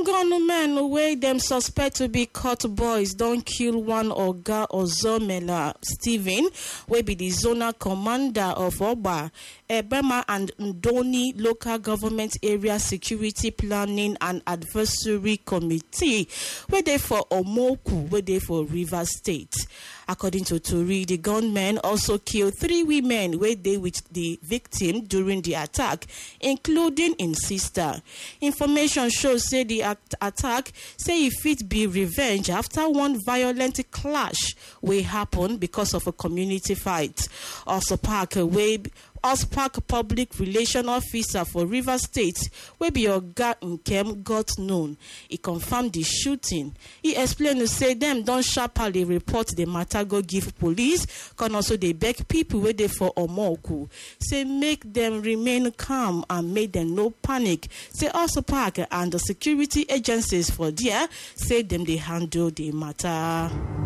gunmen wey dem suspect to be cut boys don kill one oga ozomela stephen wey be di zonal commander of ogba ebema and ndoni local government area security planning and advisory committee wey dey for omoku wey dey for rivers state according to tori di gunmen also kill three women wey dey wit di victim during di attack including im sister information show say di attack say e fit be revenge after one violent clash wey happen because of a community fight also park wey ospark public relation officer for rivers state wey be oga nkem got known e confam di shooting e explain say dem don sharparly report di matter go give police con also dey beg pipo wey dey for omoku say make dem remain calm and make dem no panic say also park and di security agencies for dia say dem dey handle di matter